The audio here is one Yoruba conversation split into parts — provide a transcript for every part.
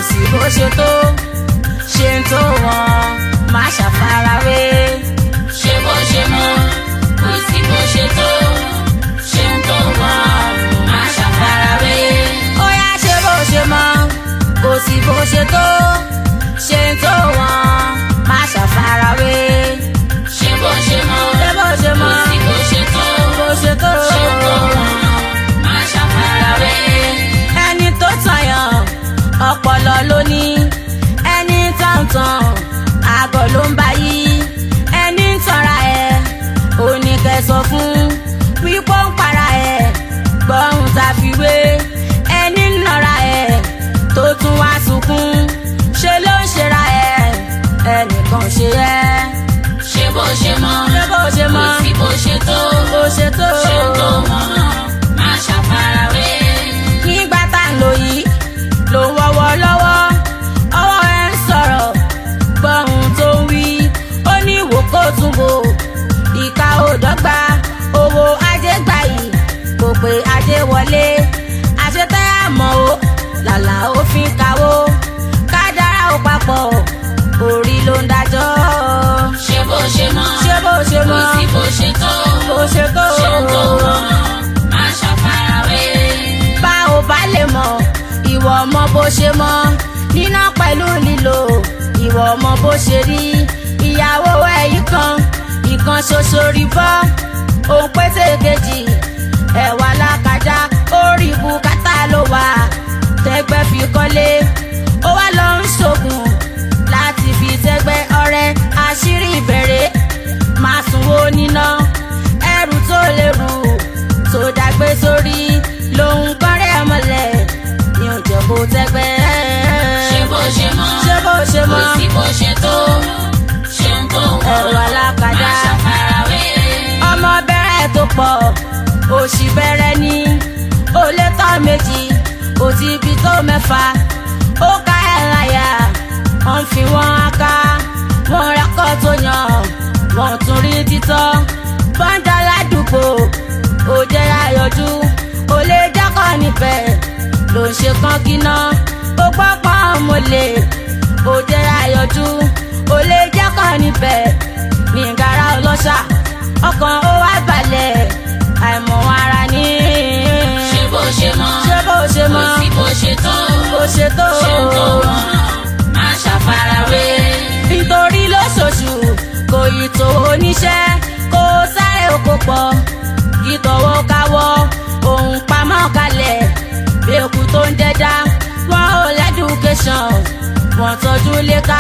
sí bó ṣe tó ṣe ń tó wọn má ṣàfarawé. ṣe bó ṣe mọ kò sí bó ṣe tó ṣe ń tó wọn má ṣàfarawé. ó yá ṣe bó ṣe mọ kò sí bó ṣe tó ṣe ń tó wọn má ṣàfarawé. ṣe bó ṣe mọ ṣe bó ṣe mọ kò sí bó ṣe tó bó ṣe tó ṣe ń tó wọn má ṣàfarawé. ẹni tó tàyàn ọpọlọ ló ní ẹni tàǹtàn àgọ́ ló ń bá yí ẹni tọ́ra ẹ̀ oníkẹsọ fún wípé ń para ẹ̀ gbọ́hùn tá a fi wé ẹni nọra ẹ̀ tó tún wá sunkún ṣe ló ń ṣera ẹ̀ ẹnìkan ṣe ẹ́ ṣe bó ṣe mọ ṣé bó ṣe mọ kò sí bó ṣe tó bó ṣe tó ṣe ń tó wọn má ṣàfarawé. nígbà tá à ń lò yìí ló ń wọ́wọ́ lọ́wọ́ ọwọ́ ẹ̀ ń sọ̀rọ̀ gbọ́hùn tó ń wí ó ní ìwò kó tún bò ìka ò dọ́gba owó ajé gbà yìí kò pé ajé wọlé àṣetẹ́ àmọ́ o làlà ó fi ń kawó kádàrá ó papọ̀ orí ló ń dájọ́ ṣe bó ṣe mọ ṣé bó ṣe kò mọ́ sí bó ṣe tó bó ṣe tó ṣe ń tó wọn má ṣàfarawé. bá ò bá lè mọ̀ ìwọ mọ bó ṣe mọ níná pẹ̀lú lílo ìwọ mọ bó ṣe rí ìyàwó ẹ̀yí kan ìkan ṣoṣo rí bọ́ òun pété kejì ẹ̀wà lákàjá orí bùkátà ló wà tẹ́gbẹ́ fi kọ́lé ó wá lọ ń ṣògùn láti fi tẹ́gbẹ́ ọrẹ àṣírí ìbẹ̀rẹ̀ máa sunwó níná ẹrù tó lérù tó dàgbé sórí lòun kọ́rẹ́ ọmọlẹ̀ ní òjò kó tẹ́gbẹ́. ṣe bó ṣe mọ ṣé bó ṣe kò mọ sí bó ṣe tó ṣe ń tó wọn ẹ̀rọ alákàdá má ṣàfarawé. ọmọ bẹ̀rẹ̀ tó pọ̀ òṣì bẹ̀rẹ̀ ni ó lé tán méjì ó ti bí tó mẹ́fà ó ká ẹ̀ láyà wọ́n fi wọ́n á ká wọ́n rẹ́kọ̀ tó yàn wọ́n tún rí títọ́ bọ́ńdà ládùúgbò ó jẹ́ àyọjú ó lè jákọ̀ níbẹ̀ ló ń ṣe kán kíná ó gbọ́ pọ́n mo lè ó jẹ́ àyọjú ó lè jákọ̀ níbẹ̀ ní gara ọlọ́ṣà ọkàn ó wá balẹ̀ àìmọ̀ ara ní. ṣe bó ṣe mọ ṣé bó ṣe kò mọ sí bó ṣe tó bó ṣe tó. ṣe ń tó wọn má ṣàfarawé. nítorí lóṣooṣù kò yí tó oníṣẹ́ kó sáré oko pọ̀ kí tọwọ́ káwọ́ òun pamọ́ kalẹ̀ bí eku tó ń jẹja wọn ò lẹ́dùkéṣọ̀n wọn tọ́jú léka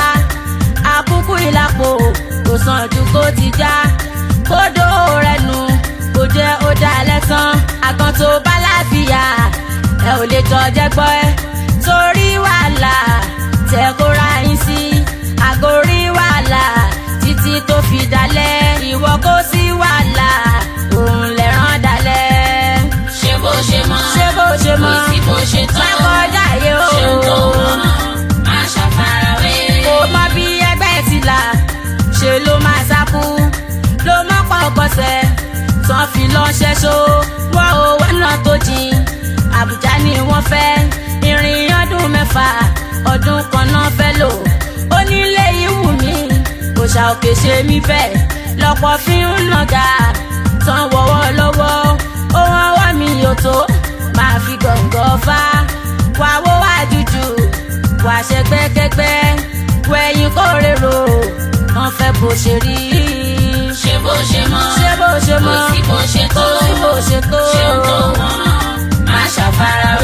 àkúkú ìlàpò kò sàn ju kó ti já kódó rẹ̀ nù kò jẹ́ ó dá lẹ́sàn àgàn tó bá láfíà ẹ ò lè jọ jẹ́ gbọ́ ẹ torí wàhálà tẹ kó ra yín sí àgórí wàhálà títí tó fi dalẹ̀ ìwọ kó sí wàhálà òun lè rán dalẹ̀. ṣe bó ṣe mọ ṣé bó ṣe mọ kò sí bó ṣe tó má kọjá yé o ṣe ń tó wọn má ṣàfarawé. kò mọ bí ẹgbẹ́ ti là ṣe ló máa sákú ló mọ́ pọ̀pọ̀sẹ̀ tán fi lọ́ ṣẹ́ṣó wọ́n ò wọ́nà tó jìn àbújá ni wọ́n fẹ́ ìrìn ọdún mẹ́fà ọdún kan náà fẹ́ lò ó nílé ìwù mí kò ṣà òkè ṣe mí bẹ́ẹ̀ lọ́pọ̀ fi ń nàgà tán wọ́wọ́ lọ́wọ́ ohun ọwọ́ mi yóò tó máa fi gọ̀ǹgọ̀ fá wàá wó wá jújù wàá ṣe gbẹ́gbẹ́gbẹ́ wẹ̀yìn kó rèrò wọ́n fẹ́ bó ṣe rí. ṣe bó ṣe mọ ṣé bó ṣe kò mọ sí bó ṣe tó kò sí bó ṣe tó. ṣe ń tó wọn má ṣàfarawé.